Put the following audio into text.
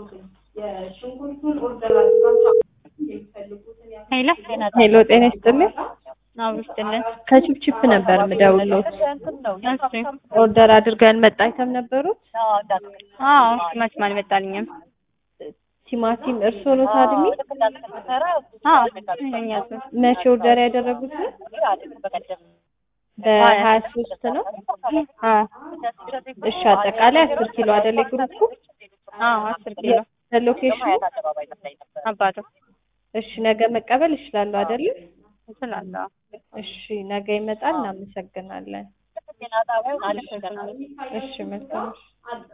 ሄሎ ሄሎ ጤና ይስጥልኝ። አዎ ይስጥልን። ከቺፕቺፕ ነበር የምደውልዎት። እሺ ኦርደር አድርገን መጣ አይተም ነበሩት። አዎ ቲማቲም አልመጣልኝም። ቲማቲም እርስዎ ኖት አድሚ? አዎ እኛ እሱ መቼ ኦርደር ያደረጉት? በሀያ ሶስት ነው። አዎ እሺ አጠቃላይ አስር ኪሎ አይደል የግሩፑ? አዎ አስር ኪሎ ሎኬሽኑ? አባቱ እሺ ነገ መቀበል እችላለሁ አይደል? እችላለሁ። እሺ ነገ ይመጣል። እናመሰግናለን። አመሰግናለሁ። እሺ መልካም